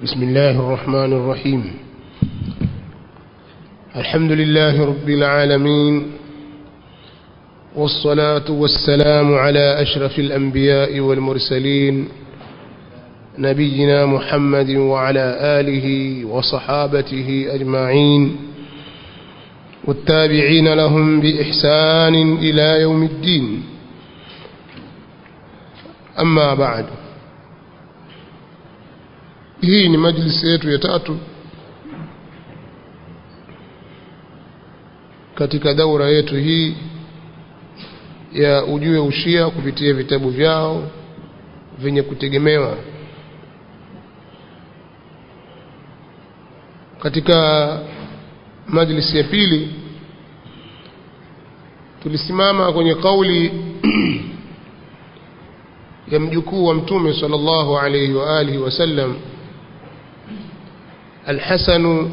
بسم الله الرحمن الرحيم الحمد لله رب العالمين والصلاة والسلام على أشرف الأنبياء والمرسلين نبينا محمد وعلى آله وصحابته أجمعين والتابعين لهم بإحسان إلى يوم الدين أما بعد hii ni majlisi yetu ya tatu katika daura yetu hii ya ujue ushia kupitia vitabu vyao vyenye kutegemewa katika majlisi ya pili tulisimama kwenye kauli ya mjukuu wa mtume sallallahu alayhi wa alihi wasallam الحسن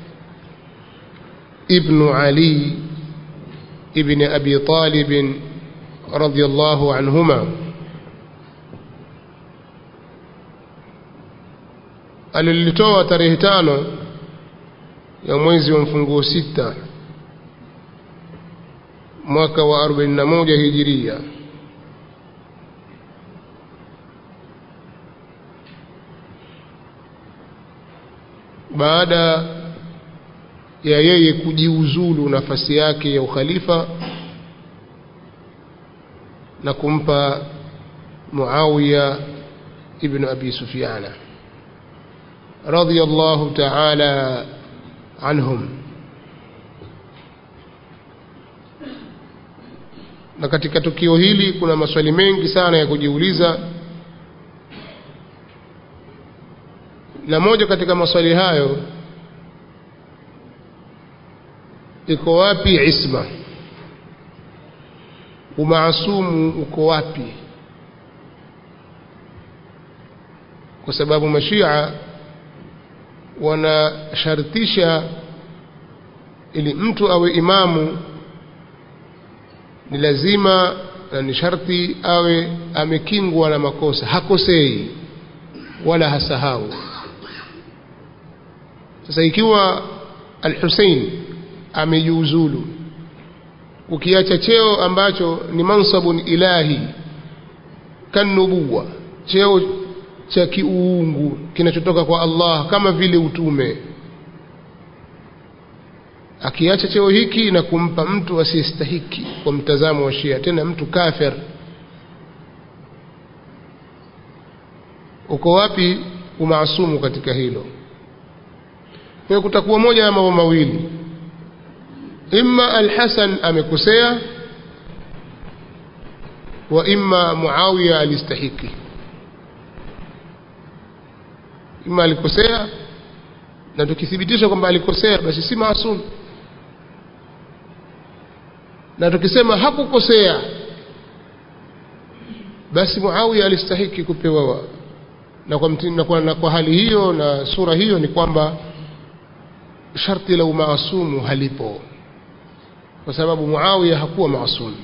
ابن علي ابن أبي طالب رضي الله عنهما alilitoa tarehe tano ya mwezi wa mfunguo sita mwaka wa 41 hijiria baada ya yeye kujiuzulu nafasi yake ya ukhalifa na kumpa Muawiya ibn Abi Sufyana radiyallahu ta'ala anhum na katika tukio hili kuna maswali mengi sana ya kujiuliza na moja katika maswali hayo iko wapi isma umaasumu uko wapi kwa sababu mashia wanashartisha ili mtu awe imamu ni lazima na ni sharti awe amekingwa na makosa hakosei wala hasahau sasa ikiwa al-Hussein amejiuzulu ukiacha cheo ambacho ni mansabun ilahi kanubuwa cheo cha kiuungu kinachotoka kwa Allah kama vile utume akiacha cheo hiki na kumpa mtu asiyestahiki kwa mtazamo wa Shia tena mtu kafir uko wapi umaasumu katika hilo kwa kutakuwa moja ya mambo mawili imma al-Hasan amekosea wa imma Muawiya alistahiki imma alikosea na tukithibitisha kwamba alikosea basi si maasum na tukisema hakukosea basi Muawiya alistahiki kupewa na kwa, mtina, kwa, na kwa hali hiyo na sura hiyo ni kwamba sharti la umaasumu halipo kwa sababu Muawiya hakuwa maasum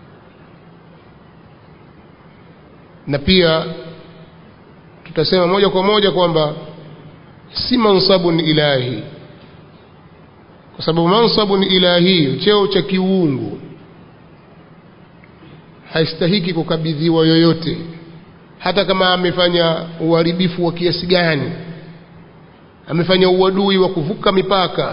na pia tutasema moja kwa moja kwamba si mansabun ilahi kwa sababu mansabun ilahi cheo cha kiungu haistahiki kukabidhiwa yoyote hata kama amefanya uharibifu wa kiasi gani amefanya uadui wa kuvuka mipaka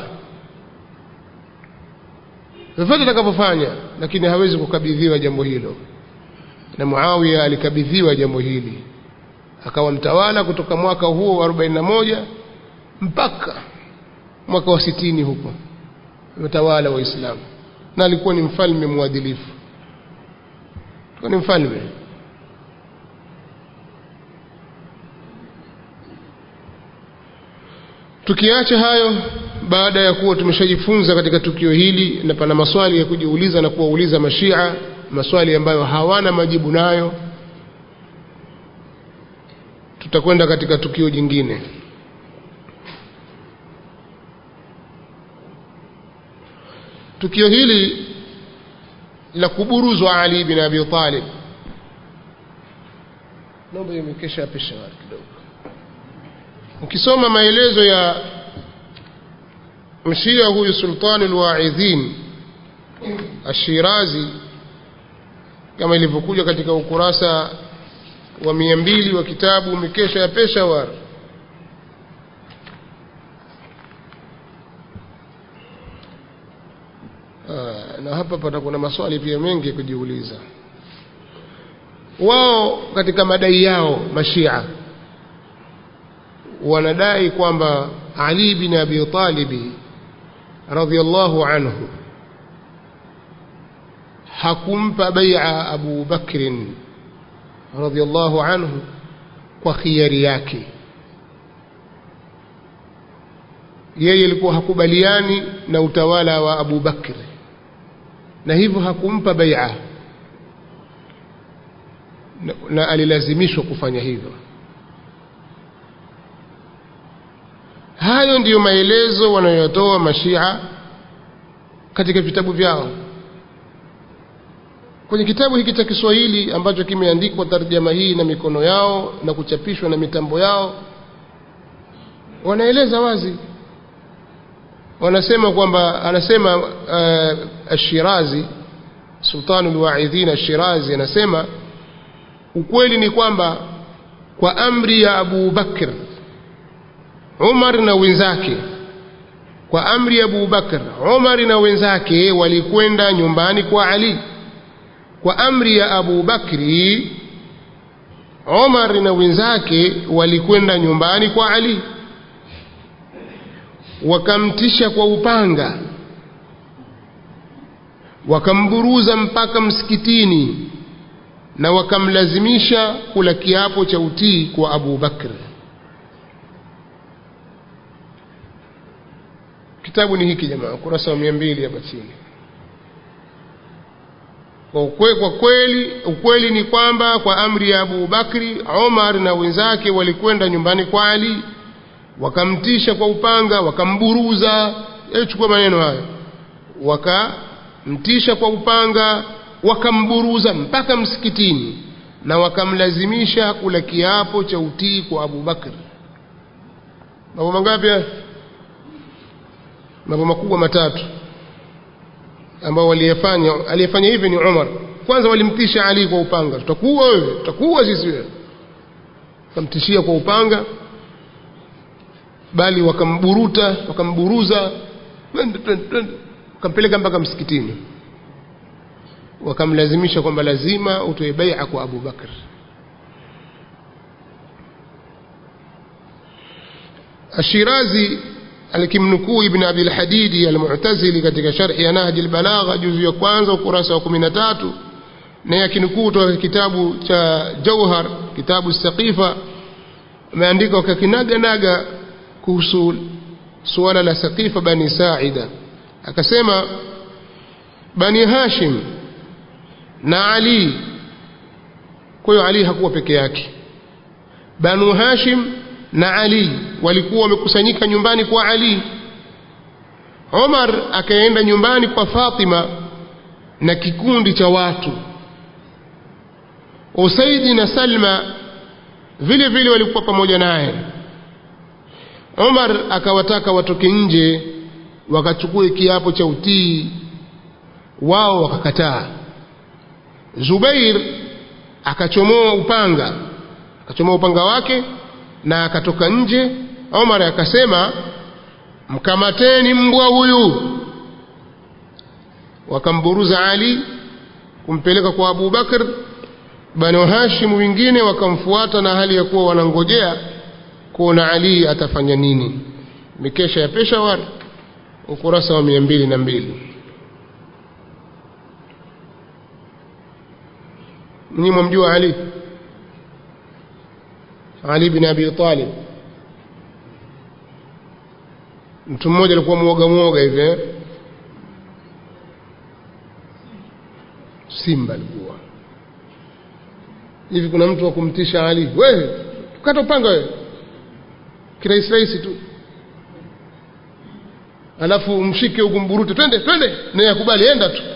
vyovyote atakavyofanya lakini hawezi kukabidhiwa jambo hilo na Muawiya alikabidhiwa jambo hili akawa mtawala kutoka mwaka huo wa 41 mpaka mwaka wa sitini huko mtawala wa Uislamu na alikuwa ni mfalme mwadilifu alikuwa ni mfalme tukiacha hayo baada ya kuwa tumeshajifunza katika tukio hili na pana maswali ya kujiuliza na kuwauliza mashia maswali ambayo hawana majibu nayo tutakwenda katika tukio jingine tukio hili la kuburuzwa Ali bin Abi Talib naomba imekesha pisha kidogo ukisoma maelezo ya mshia huyu sultani lwaidhin ashirazi kama ilivyokuja katika ukurasa wa mia mbili wa kitabu mikesha ya peshawar Aa, na hapa pana kuna maswali pia mengi ya kujiuliza wao katika madai yao mashia wanadai kwamba ali bin abi talibi radhiallahu anhu hakumpa bai'a abu bakrin radhiallahu anhu kwa khiari yake yeye alikuwa hakubaliani na utawala wa abu bakri na hivyo hakumpa bai'a na, na alilazimishwa kufanya hivyo hayo ndiyo maelezo wanayotoa mashia katika vitabu vyao kwenye kitabu hiki cha Kiswahili ambacho kimeandikwa tarjama hii na mikono yao na kuchapishwa na mitambo yao wanaeleza wazi wanasema kwamba anasema uh, Ashirazi Sultanu al-Wa'idhin Ashirazi anasema ukweli ni kwamba kwa amri ya Abu Bakr Umar na wenzake kwa amri ya Abu Bakr Umar na wenzake walikwenda nyumbani kwa Ali kwa amri ya Abu Bakri Umar na wenzake walikwenda nyumbani kwa Ali wakamtisha kwa upanga wakamburuza mpaka msikitini na wakamlazimisha kula kiapo cha utii kwa Abu Bakr kitabu ni hiki jamaa ukurasa wa 200 hapa chini kwa ukwe, kwa kweli ukweli ni kwamba kwa amri ya Abu Bakri Omar na wenzake walikwenda nyumbani kwa Ali wakamtisha kwa upanga wakamburuza chukua maneno hayo wakamtisha kwa upanga wakamburuza mpaka msikitini na wakamlazimisha kula kiapo cha utii kwa Abu Bakr mambo mangapi mambo makubwa matatu ambao waliyefanya aliyefanya hivi ni Umar kwanza walimtisha Ali kwa upanga tutakuwa wewe tutakuwa sisi wewe wakamtishia kwa upanga bali wakamburuta wakamburuza twende twende twende wakampeleka mpaka msikitini wakamlazimisha kwamba lazima utoe bai'a kwa Abu Bakr Ashirazi alikimnukuu Ibn Abi al-Hadidi al-Mu'tazili katika sharhi ya Nahj al-Balagha juzu ya kwanza ukurasa wa 13 na yakinukuu kutoka kitabu cha Jauhar kitabu Saqifa ameandika kakinaga naga kuhusu suala la Saqifa bani Sa'ida akasema bani Hashim na Ali kwa hiyo Ali hakuwa peke yake banu Hashim na Ali walikuwa wamekusanyika nyumbani kwa Ali Omar akaenda nyumbani kwa Fatima na kikundi cha watu Usaidi na Salma vile vile walikuwa pamoja naye Omar akawataka watoke nje wakachukue kiapo cha utii wao wakakataa Zubair akachomoa upanga akachomoa upanga wake na akatoka nje Omar akasema mkamateni mbwa huyu wakamburuza Ali kumpeleka kwa Abu Bakr Banu Hashim wengine wakamfuata na hali ya kuwa wanangojea kuona Ali atafanya nini mikesha ya Peshawar ukurasa wa mia mbili na mbili mnyi mwamjua Ali Ali bin Abi Talib mtu mmoja alikuwa muoga muoga hivi eh? simba alikuwa hivi kuna mtu wa kumtisha Ali wewe kata upanga wewe kirahisi rahisi tu alafu mshike ukumburute twende twende naye akubali enda tu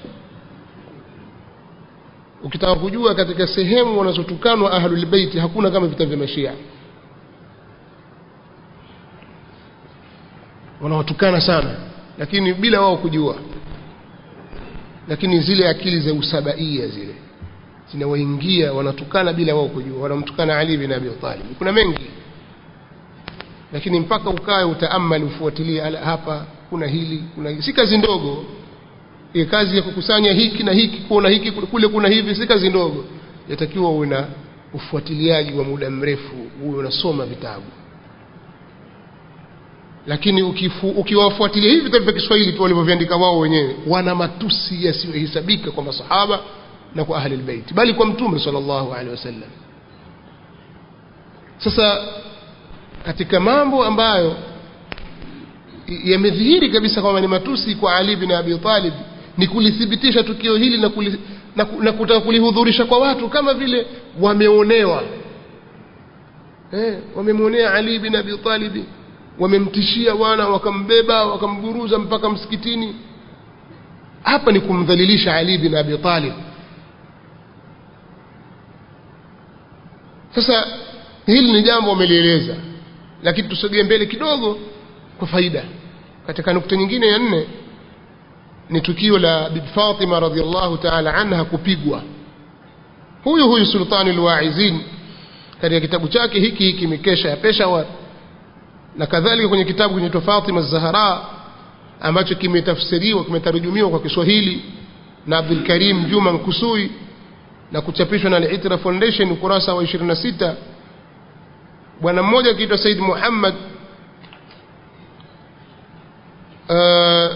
ukitaka kujua katika sehemu wanazotukanwa ahlul bait hakuna kama vita vya mashia wanawatukana sana lakini bila wao kujua lakini zile akili za usabaia zile zinawaingia wanatukana bila wao kujua wanamtukana Ali bin Abi Talib kuna mengi lakini mpaka ukae utaamali ufuatilie hapa kuna hili kuna hili si kazi ndogo ile kazi ya kukusanya hiki na hiki kuona hiki kule kuna hivi si kazi ndogo yatakiwa uwe na ufuatiliaji wa muda mrefu uwe unasoma vitabu lakini ukifu, ukiwafuatilia hivi vitabu vya Kiswahili tu walivyoviandika wao wenyewe wana matusi yasiyohesabika kwa masahaba na kwa ahli albayt bali kwa mtume sallallahu alaihi wasallam sasa katika mambo ambayo yamedhihiri kabisa kwamba ni matusi kwa Ali bin Abi Talib ni kulithibitisha tukio hili na, kuli, na, na kutaka kulihudhurisha kwa watu kama vile wameonewa eh, wamemwonea Ali bin Abi Talib wamemtishia wana wakambeba wakamburuza mpaka msikitini hapa ni kumdhalilisha Ali bin Abi Talib sasa hili ni jambo wamelieleza lakini tusogee mbele kidogo kwa faida katika nukta nyingine ya nne ni tukio la bibi Fatima radhiallahu ta'ala anha kupigwa huyu huyu sultani alwaizin katika kitabu chake hiki hiki mikesha ya Peshawar na kadhalika kwenye kitabu kinaitwa Fatima Zahra ambacho kimetafsiriwa kimetarujumiwa kwa Kiswahili na Abdul Karim Juma Nkusui na kuchapishwa na Al-Itra Foundation ukurasa wa 26 bwana mmoja akiitwa Said Muhammad uh,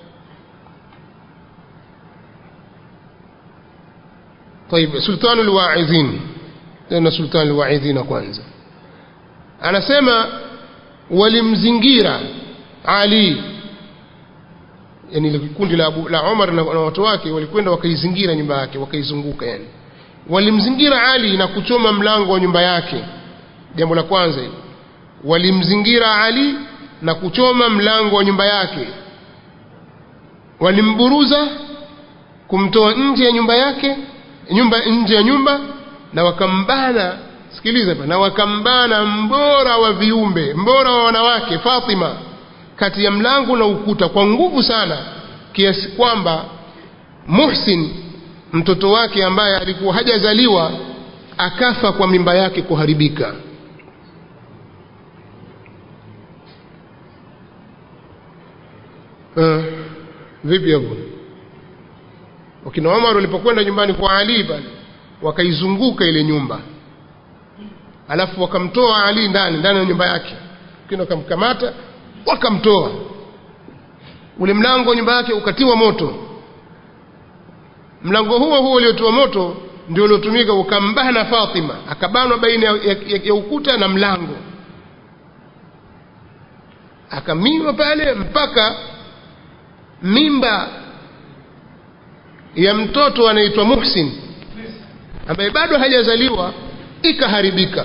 طيب سلطان الواعظين tena sultan alwaidhina kwanza anasema walimzingira Ali yani ile kundi la, Abu, la Umar na, na watu wake walikwenda wakaizingira nyumba yake wakaizunguka yani walimzingira Ali na kuchoma mlango wa nyumba yake jambo la kwanza hilo walimzingira Ali na kuchoma mlango wa nyumba yake walimburuza kumtoa nje ya nyumba yake nyumba nje ya nyumba na wakambana sikiliza na wakambana mbora wa viumbe mbora wa wanawake Fatima kati ya mlango na ukuta kwa nguvu sana kiasi kwamba Muhsin mtoto wake ambaye alikuwa hajazaliwa akafa kwa mimba yake kuharibika uh, vipi hapo wakina Umar walipokwenda nyumbani kwa Ali pale wakaizunguka ile nyumba alafu wakamtoa Ali ndani ndani ya nyumba yake kina wakamkamata wakamtoa ule mlango wa nyumba yake ukatiwa moto mlango huo huo uliotiwa moto ndio uliotumika ukambana Fatima akabanwa baina ya, ya, ya, ya ukuta na mlango akaminywa pale mpaka mimba ya mtoto anaitwa Muhsin ambaye bado hajazaliwa ikaharibika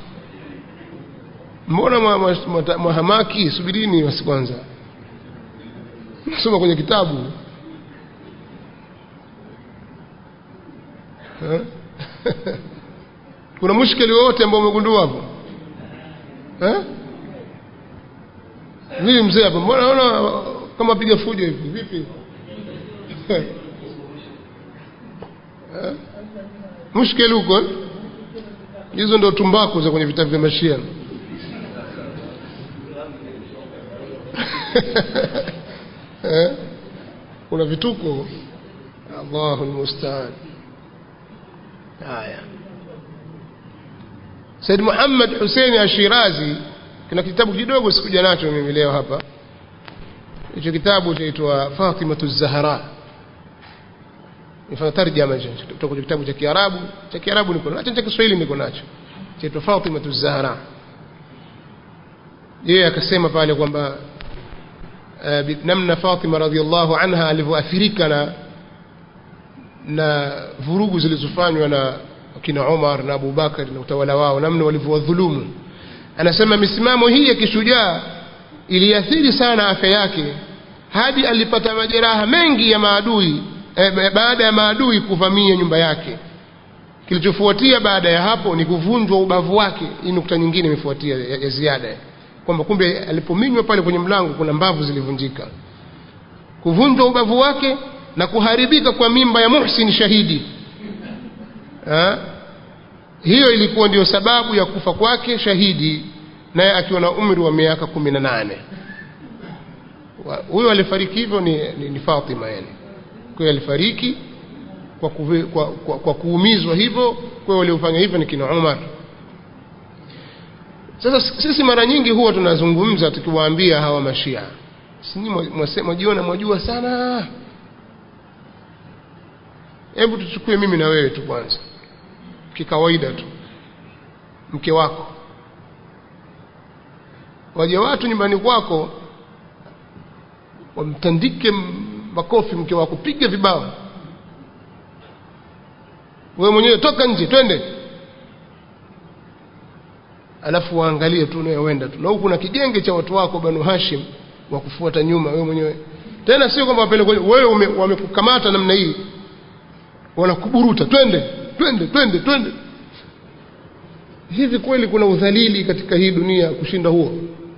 mbona mwahamaki subirini basi kwanza soma kwenye kitabu kuna mushkeli wowote ambao umegundua hapo vipi mzee hapo mbona naona kama piga fujo hivi vipi mushkeli huko hizo ndo tumbaku za kwenye vitabu vya mashia eh? kuna vituko Allahu almustaan haya Said Muhammad Hussein Ashirazi kuna kitabu kidogo sikuja nacho mimi leo hapa hicho kitabu chaitwa Fatimatu Zahra nifanya tarjama kutoka kwenye kitabu cha Kiarabu cha Kiarabu niko nacho cha Kiswahili niko nacho chaitwa Fatimatu Zahra yeye akasema pale kwamba uh, namna Fatima radhiallahu anha alivyoathirika na na vurugu zilizofanywa na kina Umar na Abu Bakar na utawala wao namna walivyowadhulumu anasema misimamo hii ya kishujaa iliathiri sana afya yake hadi alipata majeraha mengi ya maadui eh, baada ya maadui kuvamia nyumba yake kilichofuatia baada ya hapo ni kuvunjwa ubavu wake hii nukta nyingine imefuatia ya, ya ziada kwamba kumbe alipominywa pale kwenye mlango kuna mbavu zilivunjika kuvunjwa ubavu wake na kuharibika kwa mimba ya Muhsin shahidi ha? hiyo ilikuwa ndiyo sababu ya kufa kwake shahidi naye akiwa na umri wa miaka kumi na nane huyo alifariki hivyo ni, ni, ni Fatima yani kwa hiyo alifariki kwa, kuvi, kwa, kwa, kwa kuumizwa hivyo kwa hiyo waliofanya hivyo ni kina Umar sasa sisi mara nyingi huwa tunazungumza tukiwaambia hawa mashia sinyi mwajiona mwajua sana hebu tuchukue mimi na wewe tu kwanza kikawaida tu mke wako waje watu nyumbani kwako wamtandike makofi mke wako piga vibao wewe mwenyewe toka nje twende alafu waangalie tu unayoenda tu na huku kuna kigenge cha watu wako banu hashim wa kufuata nyuma wewe mwenyewe tena sio kwamba wapeleke wewe wamekukamata namna hii wanakuburuta twende twende twende twende hivi kweli kuna udhalili katika hii dunia kushinda huo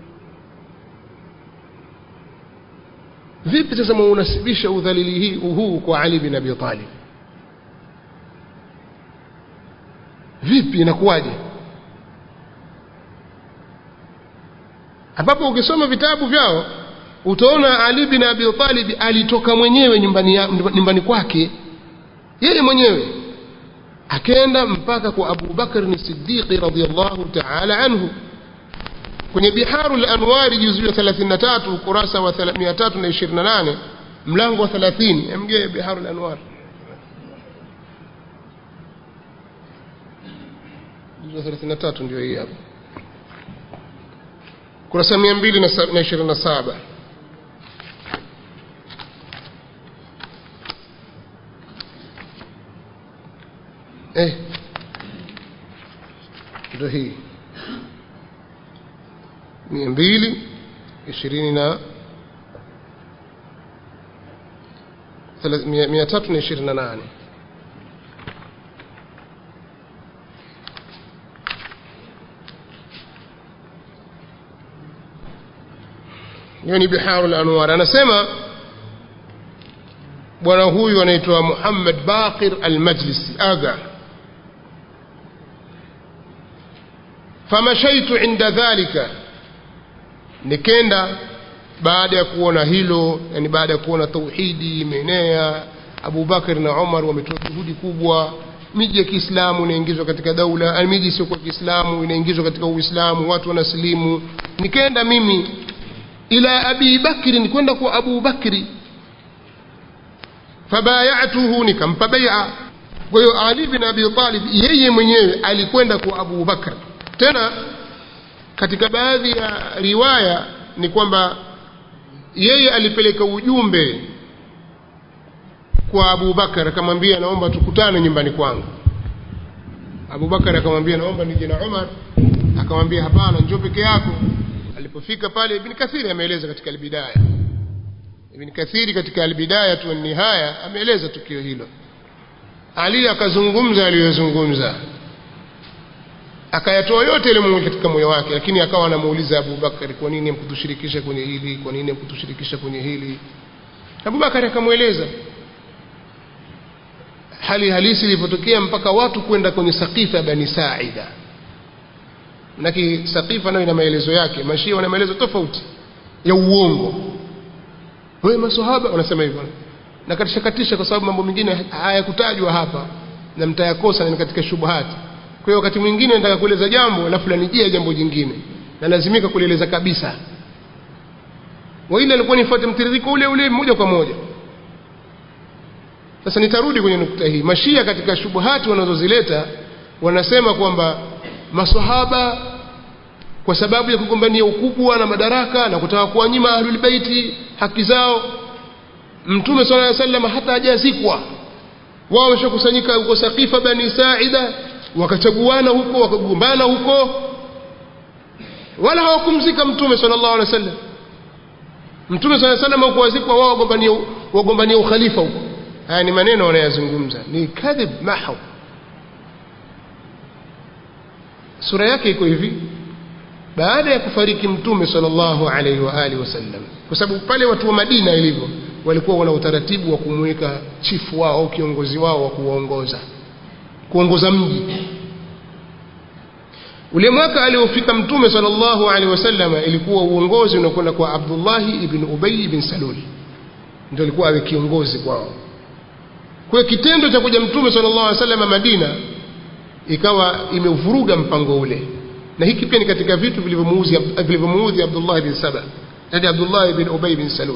vipi sasa mwaunasibisha udhalili hii huu kwa Ali bin Abi Talib vipi inakuwaje ambapo ukisoma vitabu vyao utaona Ali bin Abi Talib alitoka mwenyewe nyumbani, ya, nyumbani kwake yeye mwenyewe akaenda mpaka kwa Abu Bakr as-Siddiq radhiyallahu ta'ala anhu kwenye Biharu al-Anwar juzu ya 33 ukurasa wa 328 mlango wa 30 mge Biharu al-Anwar juzu ya 33 ndio hii hapa kurasa 227 eh ndio hii mia mbili ishirini na mia tatu na ishirini na nane hiyo ni biharu lanwar anasema bwana huyu anaitwa muhammad baqir almajlisi aga famashaitu inda dhalika nikenda baada ya kuona hilo yani baada ya kuona tauhidi imeenea Abu Bakar na Umar wametoa juhudi kubwa miji ya Kiislamu inaingizwa katika daula miji isiyokuwa Kiislamu inaingizwa katika Uislamu watu wanasilimu nikaenda mimi ila Abi Bakri nikwenda kwa Abu Bakri fabayatuhu nikampa bai'a kwa hiyo Ali bin Abi Talib yeye mwenyewe alikwenda kwa Abu Bakr tena katika baadhi ya riwaya ni kwamba yeye alipeleka ujumbe kwa Abu Bakar akamwambia naomba tukutane nyumbani kwangu Abu Bakar akamwambia naomba nije na Umar akamwambia hapana njoo peke yako alipofika pale Ibn Kathiri ameeleza katika albidaya Ibn Kathiri katika albidaya tu nihaya ameeleza tukio hilo Ali akazungumza aliyozungumza akayatoa yote ile Mungu katika moyo wake lakini akawa anamuuliza Abu Bakari kwa nini mkutushirikisha kwenye hili kwa nini mkutushirikisha kwenye hili Abu Bakari akamweleza hali halisi ilipotokea mpaka watu kwenda kwenye sakifa ya Bani Saida Manake sakifa nayo ina maelezo yake mashia wana maelezo tofauti ya uongo wewe maswahaba wanasema hivyo na katisha katisha kwa sababu mambo mengine hayakutajwa hapa na mtayakosa ni katika shubuhati kwa hiyo wakati mwingine nataka kueleza jambo alafu lanijia jambo jingine na lazimika kulieleza kabisa waila alikuwa nifuate mtiririko ule ule moja kwa moja sasa nitarudi kwenye nukta hii mashia katika shubuhati wanazozileta wanasema kwamba maswahaba kwa sababu ya kugombania ukubwa na madaraka na kutaka kuwanyima ahlul baiti haki zao mtume sallallahu alaihi wasallam hata hajazikwa wao wameshakusanyika huko Saqifa bani Saida wakachaguana huko wakagombana huko wala hawakumzika mtume sallallahu alaihi wasallam mtume sallallahu alaihi wasallam hukuwazikwa wao wagombania wagombania ukhalifa huko haya ni maneno wanayazungumza ni kadhib mahw sura yake iko hivi baada ya kufariki mtume sallallahu alaihi wa alihi wasallam kwa sababu pale watu wa Madina ilivyo walikuwa wana utaratibu wa kumweka chifu wao au kiongozi wao wa kuwaongoza kuongoza mji ule mwaka aliofika mtume sallallahu alaihi wasallam ilikuwa uongozi unakwenda kwa Abdullah ibn Ubay ibn Salul ndio alikuwa awe kiongozi kwao kwa kitendo cha kuja mtume sallallahu alaihi wasallam Madina ikawa imevuruga mpango ule na hiki pia ni katika vitu vilivyomuudhi vilivyomuudhi Abdullah ibn Saba yani Abdullah ibn Ubay ibn Salul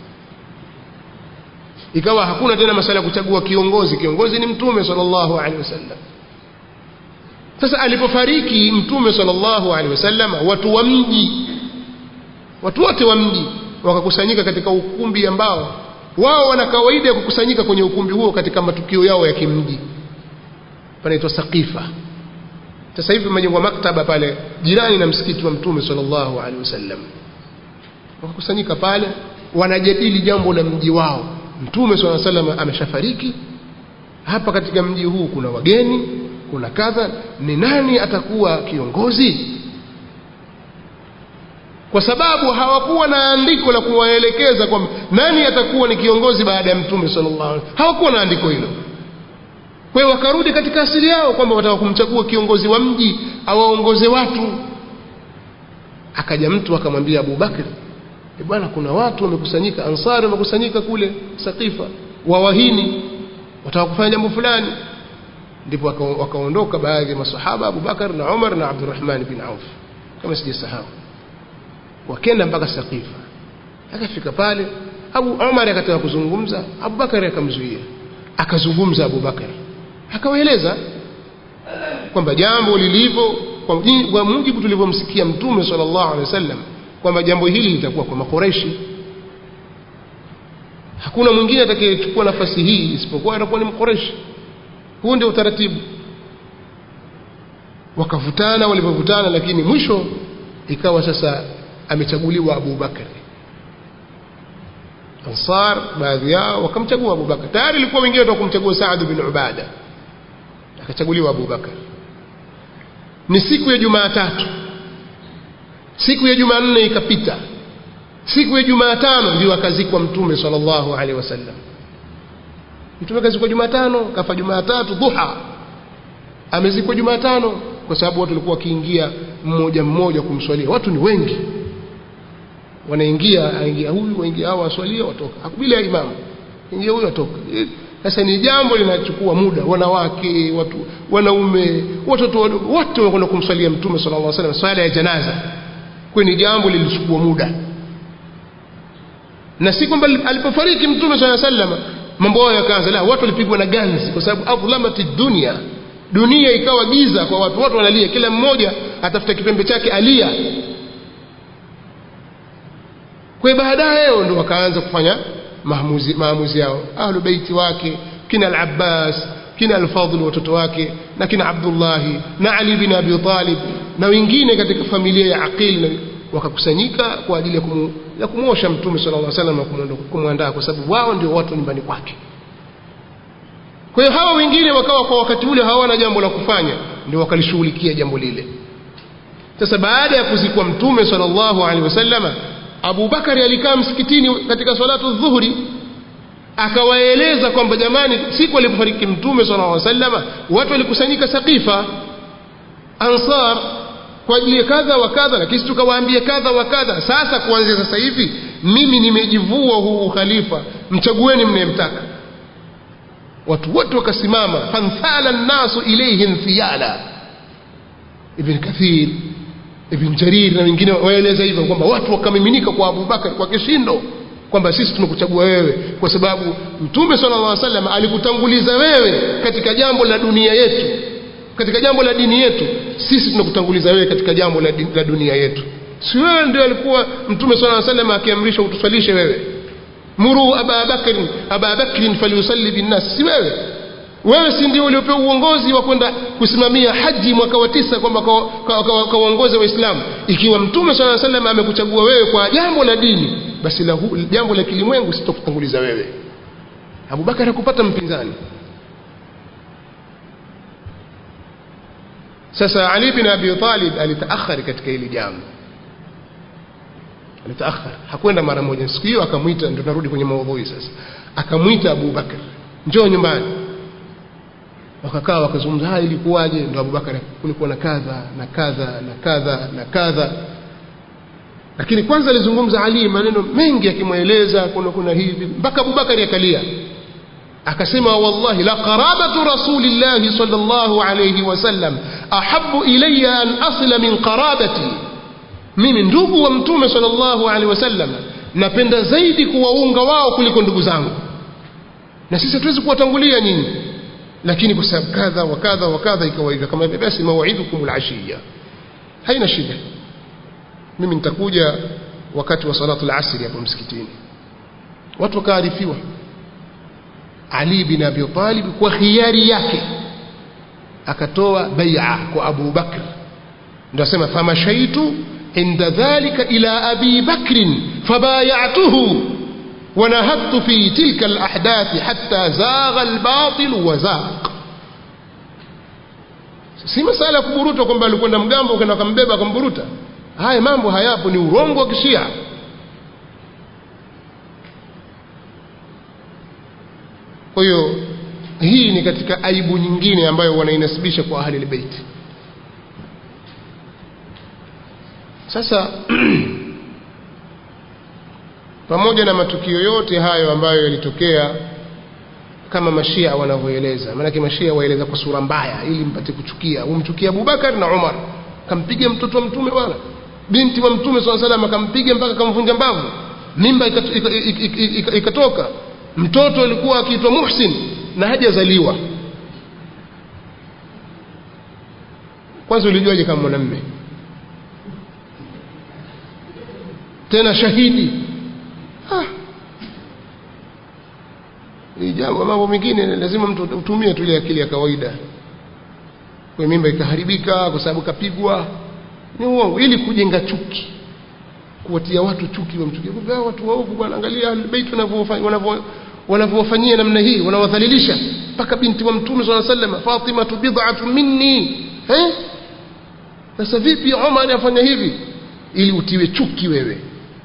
ikawa hakuna tena masala ya kuchagua kiongozi kiongozi ni mtume sallallahu alaihi wasallam sasa alipofariki mtume sallallahu alaihi wasallam watu wa mji watu wote wa mji wakakusanyika katika ukumbi ambao wao wana kawaida ya kukusanyika kwenye ukumbi huo katika matukio yao ya kimji panaitwa Saqifa sasa hivi majengwa maktaba pale jirani na msikiti wa mtume sallallahu alaihi wasallam wakakusanyika pale wanajadili jambo la mji wao mtume sallallahu alaihi wasallam ameshafariki hapa katika mji huu kuna wageni kuna kadha ni nani atakuwa kiongozi kwa sababu hawakuwa na andiko la kuwaelekeza kwamba nani atakuwa ni kiongozi baada ya mtume sallallahu alaihi wasallam hawakuwa na andiko hilo kwa hiyo wakarudi katika asili yao kwamba wataka kumchagua kiongozi wa mji awaongoze watu akaja mtu akamwambia Abu Bakr e bwana kuna watu wamekusanyika ansari wamekusanyika kule Saqifa wawahini wataka kufanya jambo fulani ndipo wakaondoka baadhi ya masahaba Abu Bakar na Umar na Abdurrahman bin Auf kama sijasahau wakenda mpaka Saqifa akafika pale Abu Umar akataka kuzungumza Abu Bakar akamzuia akazungumza Abu Bakar akawaeleza kwamba jambo lilivyo kwa mujibu tulivyomsikia mtume sallallahu alaihi wasallam kwamba jambo hili litakuwa kwa makoreshi hakuna mwingine atakayechukua nafasi hii isipokuwa atakuwa ni mkoreshi huu ndio utaratibu wakavutana walivyovutana lakini mwisho ikawa sasa amechaguliwa Abu Bakar Ansar baadhi yao wakamchagua Abu Bakar tayari ilikuwa wengine watu kumchagua Saad bin Ubada akachaguliwa Abu Bakar ni siku ya Jumatatu siku ya Jumanne ikapita siku ya Jumatano ndio akazikwa mtume sallallahu alaihi wasallam mtume akazikwa Jumatano kafa Jumatatu dhuha amezikwa Jumatano kwa sababu watu walikuwa wakiingia mmoja mmoja kumswalia watu ni wengi wanaingia aingia huyu waingia hao waswalia watoka bila imamu ingia huyu atoka sasa ni jambo linachukua muda wanawake watu wanaume watoto wadogo wote wanakwenda kumswalia mtume sallallahu alaihi wasallam swala ya janaza kwa ni jambo lilichukua muda na si kwamba alipofariki mtume sallallahu alaihi wasallam mambo hayo yakaanza la watu walipigwa na ganzi kwa sababu adhlamati dunia dunia ikawa giza kwa watu watu wanalia kila mmoja atafuta kipembe chake alia kwa baadaye ndio wakaanza kufanya maamuzi maamuzi yao ahlu baiti wake kina al-Abbas kina al-Fadl watoto wake na kina Abdullah na Ali bin Abi Talib na wengine katika familia ya Aqil wakakusanyika kwa ajili ya kumu, ya kumwosha mtume sallallahu alaihi wasallam na kumwandaa kwa sababu wao ndio watu nyumbani kwake kwa hiyo hawa wengine wakawa kwa wakati ule hawana jambo la kufanya ndio wakalishughulikia jambo lile sasa baada ya kuzikwa mtume sallallahu alaihi wasallam Abu Bakari alikaa msikitini katika salatu dhuhuri akawaeleza kwamba jamani siku alipofariki mtume sallallahu alaihi wasallam watu walikusanyika Saqifa Ansar kwa ajili ya kadha wa kadha lakini tukawaambia kadha wa kadha sasa kuanzia sasa hivi mimi nimejivua huu ukhalifa mchagueni mnayemtaka watu wote wakasimama fanthala nnasu ilayhim thiyala ibn kathir ibn jarir na wengine waeleza hivyo kwamba watu wakamiminika kwa Abu Bakar kwa kishindo kwamba sisi tunakuchagua wewe kwa sababu mtume sallallahu alaihi wasallam alikutanguliza wewe katika jambo la dunia yetu katika jambo la dini yetu sisi tunakutanguliza wewe katika jambo la, la dunia yetu si wewe ndio alikuwa mtume sallallahu alaihi wasallam akiamrisha utusalishe wewe muru aba bakr aba bakr falyusalli binnas si wewe wewe si ndio uliopewa uongozi wa kwenda kusimamia haji mwaka wa tisa kwamba kawaongoze waislamu ikiwa mtume sallallahu alaihi wasallam amekuchagua wewe kwa jambo la dini basi la hu, jambo la kilimwengu sitokutanguliza wewe Abubakar hakupata mpinzani sasa Ali bin Abi Talib alitaakhari katika hili jambo alitaakhar hakwenda mara moja siku hiyo akamwita ndio narudi kwenye maudhui sasa akamwita Abu Bakar njoo nyumbani wakakaa wakazungumza haya ilikuwaje ndio Abu Bakar kulikuwa na kadha na kadha na kadha na kadha lakini kwanza alizungumza Ali maneno mengi akimweleza kuna kuna hivi mpaka Abu Bakar akalia akasema wallahi la qarabatu rasulillahi sallallahu alayhi wasallam ahabbu ilayya an asila min qarabati mimi ndugu wa mtume sallallahu alaihi wasallam napenda zaidi kuwaunga wao kuliko ndugu zangu na sisi hatuwezi kuwatangulia nyinyi lakini kwa sababu kadha wa kadha wa kadha ikawa hivyo kama hivyo basi mawaidukum alashiya haina shida mimi nitakuja wakati wa salatu al-asr hapo msikitini watu wakaarifiwa Ali bin Abi Talib kwa khiari yake akatoa bai'a kwa Abu Bakr ndio asema famashaitu عند ذلك إلى أبي بكر فبايعته ونهضت في تلك الأحداث حتى زاغ الباطل وزاق si masala ya kuburuta kwamba alikwenda mgambo ukaenda akambeba akamburuta haya mambo hayapo ni urongo wa kishia kwa hiyo hii ni katika aibu nyingine ambayo wanainasibisha kwa ahli albayt sasa pamoja na matukio yote hayo ambayo yalitokea kama mashia wanavyoeleza maanake mashia waeleza kwa sura mbaya ili mpate kuchukia umchukia Abubakar na Umar kampiga mtoto wa mtume bwana binti wa mtume swalla salam akampiga mpaka akamvunja mbavu mimba ikatoka mtoto alikuwa akiitwa Muhsin na hajazaliwa kwanza ulijuaje kama mwanamume tena shahidi ah. ni jambo mambo mengine lazima mtu utumie tu ile akili ya kawaida kwa mimba ikaharibika kwa sababu kapigwa ni uongo ili kujenga chuki kuwatia watu chuki wamchukie kwa watu waovu bwana angalia albayt wanavyofanya wanavyowafanyia namna hii wanawadhalilisha mpaka binti wa mtume swalla sallam Fatima bid'atu minni eh sasa vipi Umar afanya hivi ili utiwe chuki wewe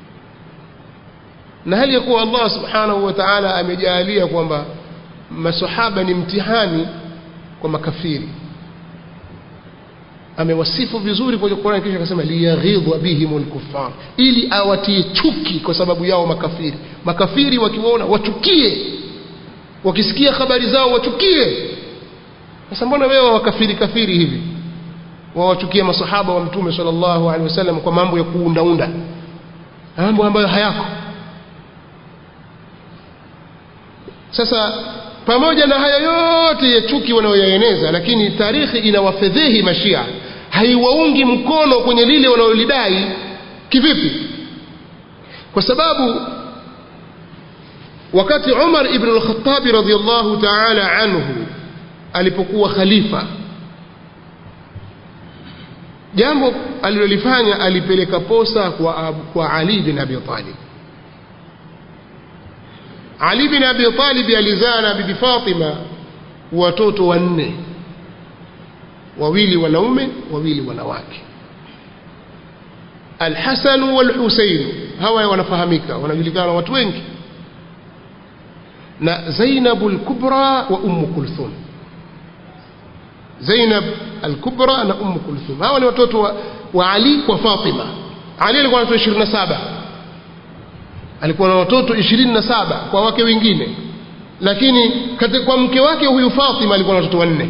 na hali ya kuwa Allah subhanahu wa ta'ala amejalia kwamba masahaba ni mtihani kwa makafiri amewasifu vizuri kwenye Qur'an kisha akasema liyaghidha bihimul kuffar ili awatie chuki kwa sababu yao makafiri makafiri wakiwaona wachukie wakisikia habari zao wachukie sasa mbona wewe wakafiri kafiri hivi wawachukia masahaba wa mtume sallallahu alaihi wasallam kwa mambo ya kuundaunda mambo ambayo hayako sasa pamoja na haya yote ya chuki wanayoyaeneza lakini tarikhi inawafedhehi mashia haiwaungi mkono kwenye lile wanalolidai kivipi kwa sababu wakati Umar ibn al-Khattab radhiyallahu ta'ala anhu alipokuwa khalifa jambo alilolifanya alipeleka posa kwa, kwa Ali bin Abi Talib Ali bin Abi Talib alizaa na bibi Fatima watoto wanne wawili wanaume wawili wanawake Al-Hasan wal-Husayn hawa wanafahamika wanajulikana watu wengi na Zainab al-Kubra wa Umm Kulthum Zainab al-Kubra na Umm Kulthum hawa ni watoto wa, wa Ali kwa Fatima Ali alikuwa na watoto 27 alikuwa na watoto 27 kwa wake wengine lakini katika kwa mke wake huyu Fatima alikuwa na watoto wanne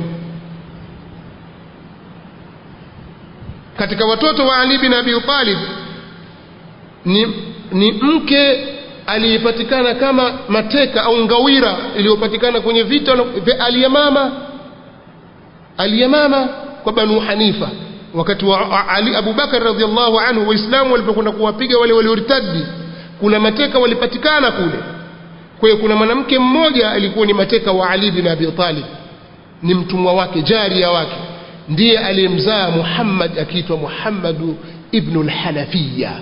katika watoto wa Ali bin Abi Talib ni, ni mke aliyepatikana kama mateka au ngawira iliyopatikana kwenye vita vya Aliyamama Aliyamama kwa Banu Hanifa wakati wa Ali Abu Bakar radhiallahu anhu waislamu walipokwenda kuwapiga wale waliortadi kuna mateka walipatikana kule kwa hiyo kuna mwanamke mmoja alikuwa ni mateka wa Ali bin Abi Talib ni mtumwa wake jaria wake ndiye aliyemzaa Muhammad akiitwa Muhammad ibn al-Hanafiya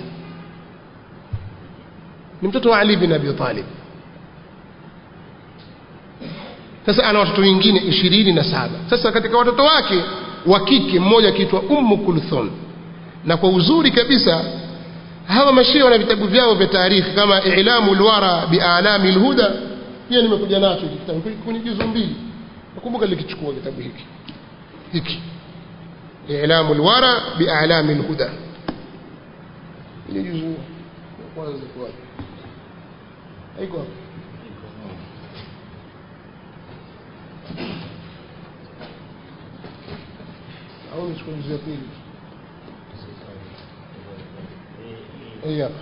ni mtoto wa Ali bin Abi Talib sasa ana watoto wengine ishirini na saba sasa katika watoto wake wa kike mmoja akiitwa Ummu Kulthum na kwa uzuri kabisa hawa mashia wana vitabu vyao vya taarikhi kama I'lamu al-Wara bi A'lami al-Huda pia nimekuja nacho hiki kitabu kwenye juzu mbili nakumbuka nilikichukua kitabu hiki hiki I'lamu al-Wara bi A'lami al-Huda ile juzu ya kwanza kwa haiko hapo au nichukue juzu ya pili yeah.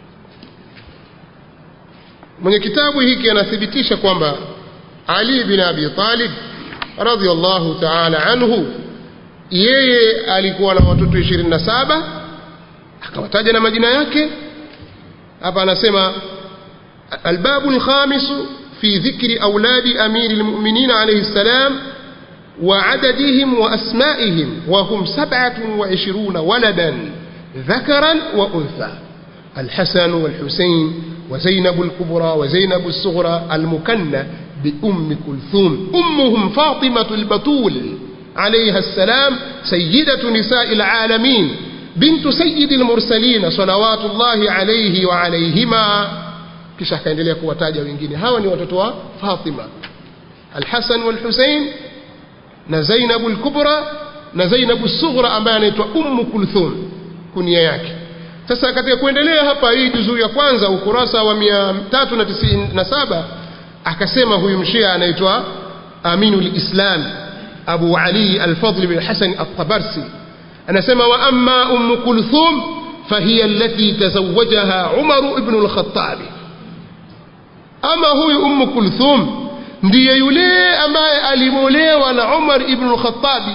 mwenye kitabu hiki anathibitisha kwamba Ali bin Abi Talib radhiallahu ta'ala anhu yeye alikuwa na watoto 27 akawataja na majina yake hapa anasema albabu alkhamis fi dhikri auladi amiri almu'minin alayhi salam وعددهم وأسمائهم وهم سبعة وعشرون ولدا ذكرا وأنثى الحسن والحسين وزينب الكبرى وزينب الصغرى المكنة بأم كلثوم أمهم فاطمة البتول عليها السلام سيدة نساء العالمين بنت سيد المرسلين صلوات الله عليه وعليهما kisha akaendelea kuwataja wengine hawa ni watoto wa Fatima Al-Hasan wal-Hussein na Zainab al-Kubra na Zainab as-Sughra ambaye anaitwa Ummu Kulthum kunia yake sasa katika kuendelea hapa hii juzuu ya kwanza ukurasa wa 397 akasema huyu mshia anaitwa Aminul Islam Abu Ali Al-Fadl bin Hasan At-Tabarsi anasema wa amma Ummu Kulthum فهي التي تزوجها عمر بن الخطاب ama huyu Ummu Kulthum ndiye yule ambaye alimolewa na Umar ibn al-Khattabi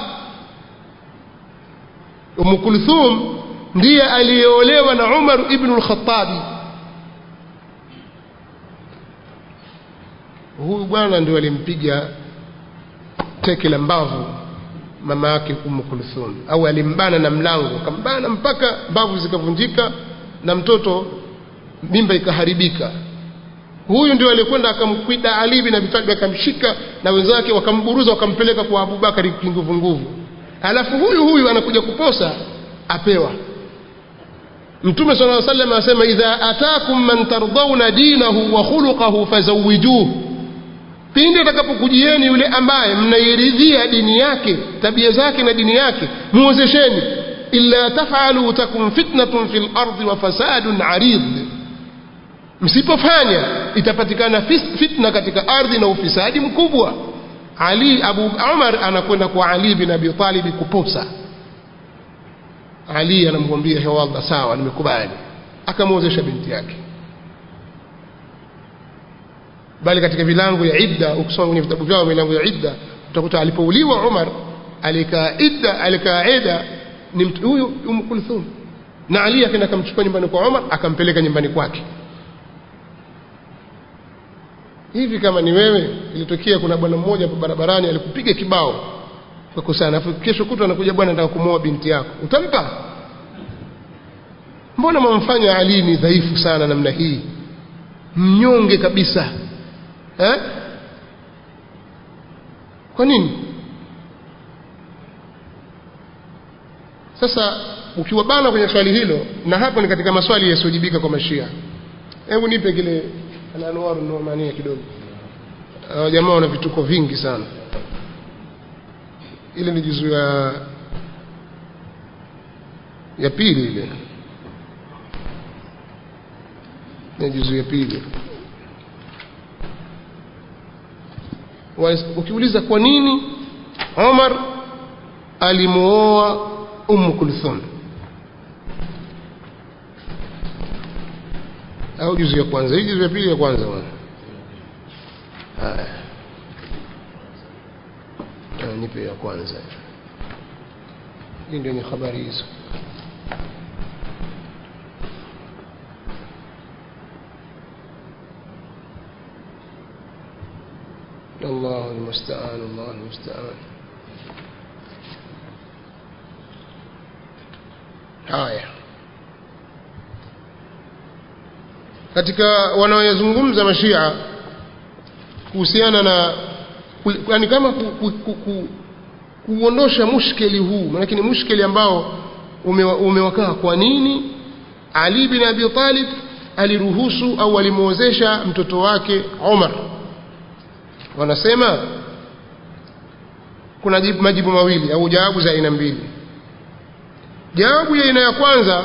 Ummu Kulthum ndiye aliyeolewa na Umar ibn al-Khattabi huyu bwana ndio alimpiga teke la mbavu mama yake Ummu Kulthum au alimbana na mlango akambana mpaka mbavu zikavunjika na mtoto mimba ikaharibika huyu ndio alikwenda akamkwida Ali bin Abi Talib akamshika na wenzake wakamburuza wakampeleka kwa Abu Bakari kinguvu nguvu alafu huyu huyu anakuja kuposa apewa Mtume صلى الله عليه وسلم anasema idha atakum man tardawna dinahu wa khuluquhu fazawijuhu pindi atakapokujieni yule ambaye mnairidhia dini yake tabia zake na dini yake muozesheni illa tafalu takum fitnatun fil ardi wa fasadun arid msipofanya itapatikana fitna katika ardhi na ufisadi mkubwa Ali Abu Umar anakwenda kwa Ali bin Abi Talib kuposa Ali anamwambia hewa Allah sawa nimekubali akamwozesha binti yake bali katika milango ya idda ukisoma kwenye vitabu vyao milango ya idda utakuta alipouliwa Umar alikaa idda alikaa ida ni mtu huyu Umm Kulthum na Ali akaenda akamchukua nyumbani kwa Umar akampeleka nyumbani kwake hivi kama ni wewe ilitokea kuna bwana mmoja hapo barabarani alikupiga kibao kwa kusana afu kesho kutwa anakuja bwana anataka kumwoa binti yako utampa mbona mwamfanya Ali ni dhaifu sana namna hii mnyonge kabisa eh kwa nini sasa ukiwabana kwenye swali hilo na hapo ni katika maswali yasiyojibika kwa mashia hebu nipe kile al-anwaru numania kidogo hao jamaa wana vituko vingi sana ile ni juzu ya ya pili ile ni juzu ya pili ukiuliza kwa nini Omar alimuoa Umm Kulthum au juzu ya kwanza hii juzu ya pili ya kwanza bwana haya nipe ya kwanza hii ndio ni habari hizo الله المستعان الله المستعان haya katika wanaoyazungumza mashia kuhusiana na yani kama ku, ku, ku, ku, kuondosha mushkeli huu maanake ni mushkeli ambao umewakaa ume kwa nini Ali bin Abi Talib aliruhusu au alimwozesha mtoto wake Umar wanasema kuna jibu, majibu mawili au jawabu za aina mbili jawabu ya aina ya kwanza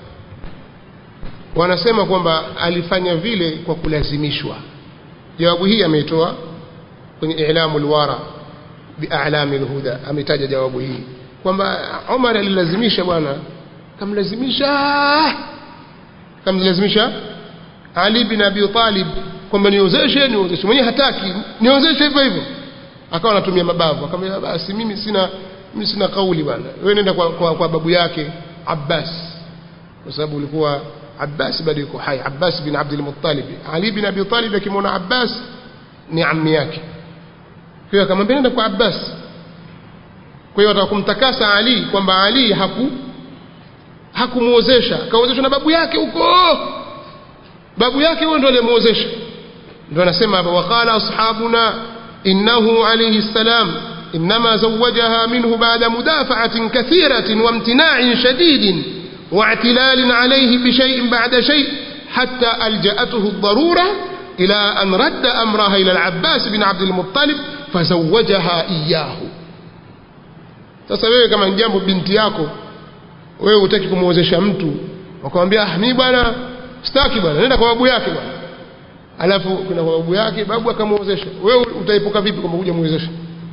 wanasema kwamba alifanya vile kwa kulazimishwa jawabu hii ameitoa kwenye i'lamu alwara bi'alami alhuda ametaja jawabu hii kwamba Umar alilazimisha bwana kamlazimisha kamlazimisha Ali bin Abi Talib kwamba niozeshe niozeshe mwenyewe hataki niozeshe hivyo hivyo akawa anatumia mabavu akamwambia basi mimi sina mimi sina kauli bwana wewe nenda kwa, kwa, kwa babu yake Abbas kwa sababu ulikuwa Abbas bado yuko hai Abbas bin Abdul Muttalib Ali bin Abi Talib akimwona Abbas ni ammi yake kwa hiyo akamwambia nenda kwa Abbas kwa hiyo atakumtakasa Ali kwamba Ali haku hakumuozesha kaozeshwa na babu yake huko babu yake huyo ndo aliyemuozesha ndo anasema hapa waqala ashabuna innahu alayhi salam انما زوجها منه بعد مدافعه كثيره وامتناع شديد واعتلال عليه بشيء بعد شيء حتى الجاته الضروره الى ان رد امرها الى العباس بن عبد المطلب فزوجها اياه sasa wewe kama jambo binti yako wewe hutaki kumuozesha mtu wakamwambia ah mimi bwana sitaki bwana nenda kwa babu yake bwana alafu kuna kwa babu yake babu akamuozesha wewe utaepuka vipi kwamba kuja muozesha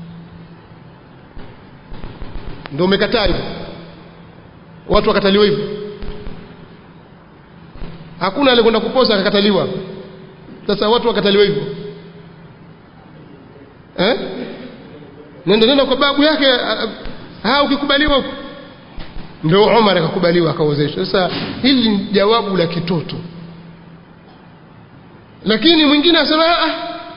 ndio umekataa hivyo watu wakataliwa hivyo hakuna alikwenda kuposa akakataliwa sasa watu wakataliwa hivyo eh nenda nenda kwa babu yake ha ukikubaliwa huko ndio Umar akakubaliwa akaozeshwa sasa hili ni jawabu la kitoto lakini mwingine asema ah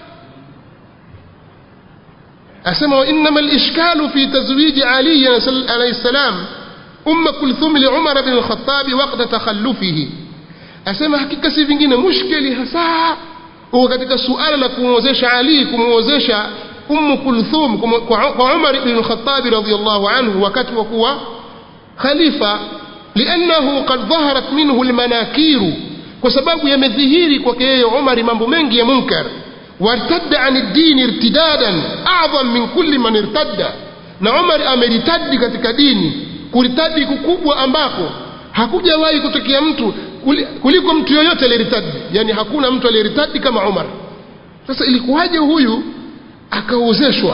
asema wa inma al-ishkalu fi tazwij Ali alayhi salam أم كلثوم لعمر بن الخطاب وقت تخلفه asema hakika si vingine mushkeli hasa huko katika suala la kumwozesha Ali kumwozesha Umm Kulthum kwa Umar ibn al-Khattab radhiyallahu anhu wakati wa kuwa khalifa liannahu qad dhaharat minhu al-manakir kwa sababu yamedhihiri kwake yeye Umar mambo mengi ya munkar wartadda an ad-din irtidadan a'zam min kulli man irtadda na Umar ameritadi katika dini kuritadi kukubwa ambako hakujawahi kutokea mtu kuliko mtu yoyote aliyeritadi yani hakuna mtu aliyeritadi kama Umar sasa ilikuwaje huyu akaozeshwa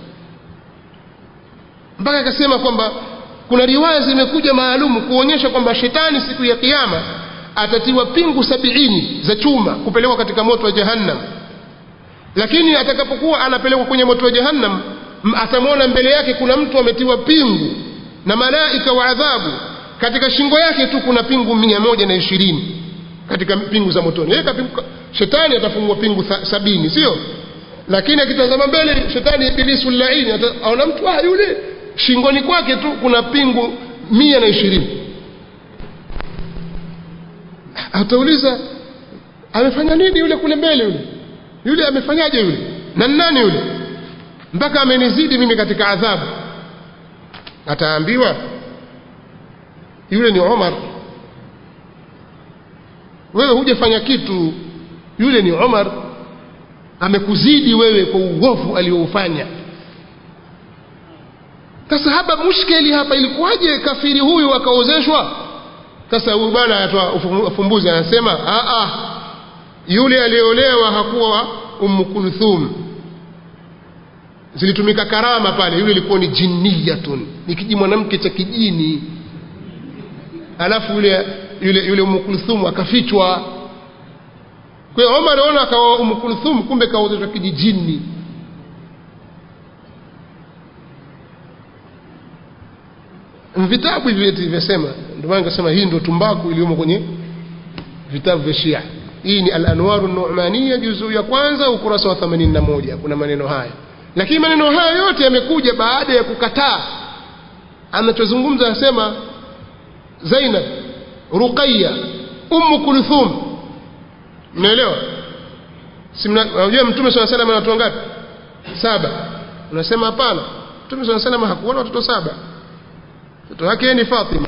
mpaka akasema kwamba kuna riwaya zimekuja maalum kuonyesha kwamba shetani siku ya kiyama atatiwa pingu sabiini za chuma kupelekwa katika moto wa jahannam lakini atakapokuwa anapelekwa kwenye moto wa jahannam atamwona mbele yake kuna mtu ametiwa pingu na malaika wa adhabu katika shingo yake tu kuna pingu mia moja na ishirini katika pingu za motoni yeye shetani atafungwa pingu sabini sio lakini akitazama mbele shetani ibilisu laini aona mtu ah yule shingoni kwake tu kuna pingu mia na ishirini atauliza amefanya nini yule kule mbele yule yule amefanyaje yule na nani yule mpaka amenizidi mimi katika adhabu ataambiwa yule ni Umar wewe hujafanya kitu yule ni Umar amekuzidi wewe kwa uovu alioufanya sasa hapa mushkeli hapa ilikuwaje kafiri huyu akaozeshwa sasa huyu bwana anatoa ufumbuzi anasema a a yule aliyeolewa hakuwa ummu kulthum zilitumika karama pale yule ilikuwa ni jinniyatun ni kiji mwanamke cha kijini alafu yule yule yule ummu kulthum akafichwa kwa hiyo Omar anaona akawa ummu kulthum kumbe kaozeshwa kijijini vitabu hivi vyasema ndio maana nikasema hii ndio tumbaku iliyomo kwenye vitabu vya Shia hii ni al-Anwaru an-Nu'maniyya juzuu ya kwanza ukurasa wa 81 kuna maneno haya lakini maneno haya yote yamekuja baada ya kukataa anachozungumza anasema Zainab Ruqayya Umm Kulthum unaelewa si unajua mtume swalla salam ana watu ngapi saba unasema hapana mtume saa salama hakuwa na watoto saba mtoto wake ni fatima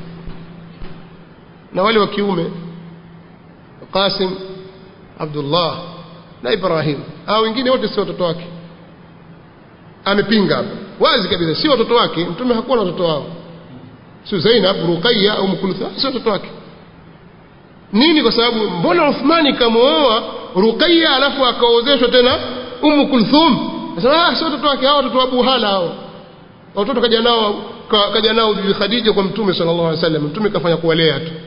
na wale wa kiume qasim abdullah na ibrahim hao wengine wote si watoto wake amepinga hapa wazi kabisa si watoto wake mtume hakuwa na watoto wao sio zainab ruqayya au mkulutha si watoto wake nini kwa sababu mbona uthmani kamooa ruqayya alafu akaozeshwa tena umu kulthum nasema ah si watoto wake hao watoto wa abu hala hao watoto kaja nao ka, kaja nao bibi khadija kwa mtume sallallahu alaihi wasallam mtume kafanya kuwalea tu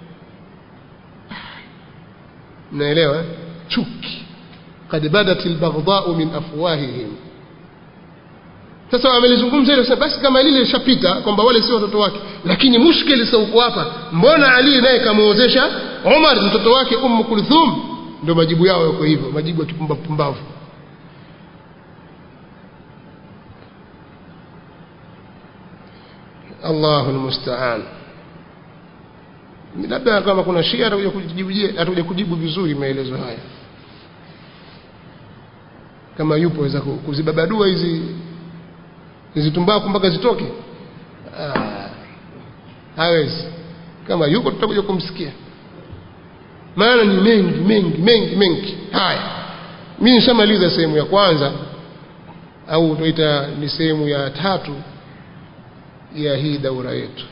mnaelewa eh? chuki kad badat albaghdha'u min afwahihim sasa wamelizungumza hilo sasa basi kama lile lishapita kwamba wale si watoto wake lakini mushkili sasa uko hapa mbona ali naye kamuozesha Umar mtoto wake Ummu Kulthum ndio majibu yao yako hivyo majibu ya kipumbavu pumbavu Allahu almusta'an labda kama kuna shia atakuja kujibu atakuja kujibu vizuri maelezo haya kama yupo waweza kuzibabadua hizi hizi tumbaku mpaka zitoke ah, hawezi kama yuko tutakuja kumsikia maana ni mengi mengi mengi mengi haya mimi nishamaliza sehemu ya kwanza au tuita ni sehemu ya tatu ya hii daura yetu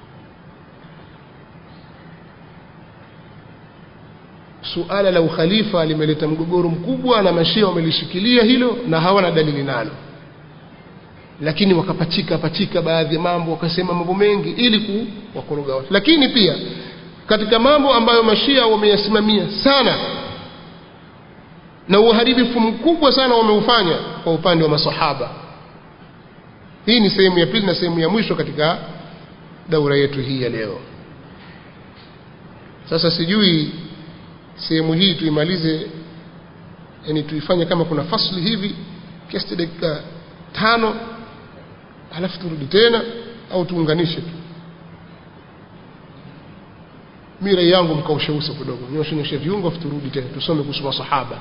suala la ukhalifa limeleta mgogoro mkubwa na mashia wamelishikilia hilo na hawana dalili nalo lakini wakapachika pachika baadhi ya mambo wakasema mambo mengi ili kuwakoroga watu lakini pia katika mambo ambayo mashia wameyasimamia sana na uharibifu mkubwa sana wameufanya kwa upande wa masahaba hii ni sehemu ya pili na sehemu ya mwisho katika daura yetu hii ya leo sasa sijui sehemu hii tuimalize yani tuifanye kama kuna fasli hivi kiasi dakika tano halafu turudi tena au tuunganishe tu mi rai yangu mkaushe uso kidogo nyoshenyoshe viungo afu turudi tena tusome kuhusu masahaba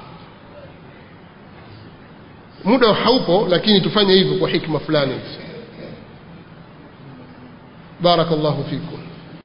muda haupo lakini tufanye hivyo kwa hikma fulani barakallahu fikum